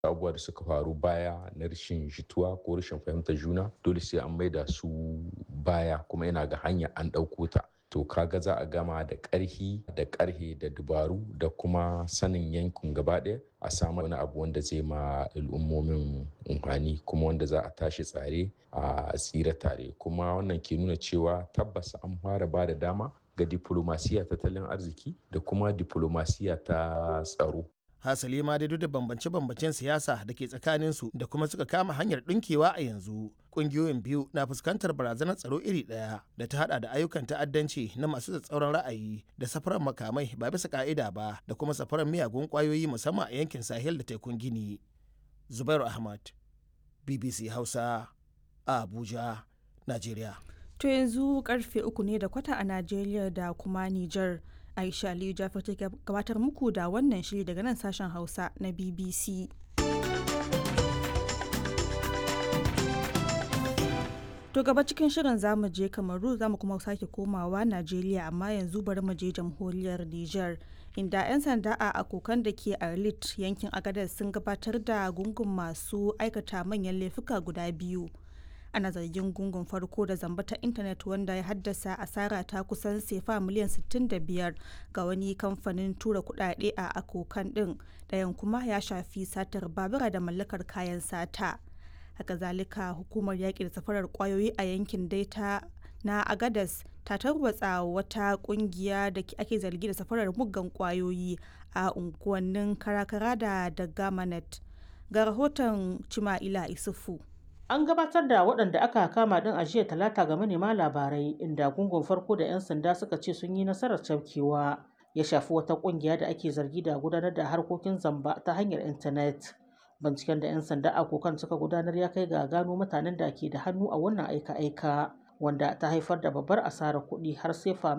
abubuwa da suka faru baya na rashin jituwa ko rashin fahimtar juna dole sai an maida su baya kuma yana ga hanya an ɗauko ta to kaga za a gama da ƙarhi da ƙarhe da dubaru da kuma sanin yankin gaba ɗaya a samu wani abu wanda zai ma al'ummomin amfani kuma wanda za a tashi tsare a tsira tare kuma wannan ke nuna cewa tabbas an fara ba da dama ga diplomasiya tattalin arziki da kuma diplomasiya ta tsaro hasali ma dai duk da bambance-bambancen siyasa da ke tsakaninsu da kuma suka kama hanyar ɗinkewa a yanzu ƙungiyoyin biyu na fuskantar barazanar tsaro iri ɗaya da ta hada da ayyukan ta'addanci na masu tsatsauran ra'ayi da safarar makamai ba bisa ka'ida ba da kuma safarar miyagun ƙwayoyi musamman a yankin sahel da tekun gini zubairu ahmad bbc hausa a abuja najeriya to yanzu karfe uku ne da kwata a najeriya da kuma niger Aisha Aliyu Jafar ta gabatar muku da wannan shiri daga nan sashen Hausa na BBC. To gaba cikin shirin zamu je Kamaru zamu kuma sake komawa Najeriya amma yanzu bari mu je jamhuriyar Niger inda 'yan sanda a akokan da ke Arlit yankin Agadez sun gabatar da gungun masu aikata manyan laifuka guda biyu. ana zargin gungun farko da zamba ta intanet wanda ya haddasa asara ta kusan sefa miliyan 65 ga wani kamfanin tura kudade a akokan din ɗayan kuma ya shafi satar babura da mallakar kayan sata haka zalika hukumar yaƙi da safarar kwayoyi a yankin daita na agadas ta tarwatsa wata kungiya da ake zargi da safarar muggan kwayoyi a unguwannin karakara da dagamanet ga rahoton cima'ila isufu An gabatar da waɗanda aka kama ɗin a jiya talata ga manema labarai inda gungun farko da 'yan sanda suka ce sun yi nasarar cafkewa ya shafi wata ƙungiya da ake zargi da gudanar da harkokin zamba ta hanyar intanet. Binciken da 'yan sanda a kokan suka gudanar ya kai ga gano mutanen da ke da hannu a wannan aika-aika wanda ta haifar da babbar asarar kuɗi har sai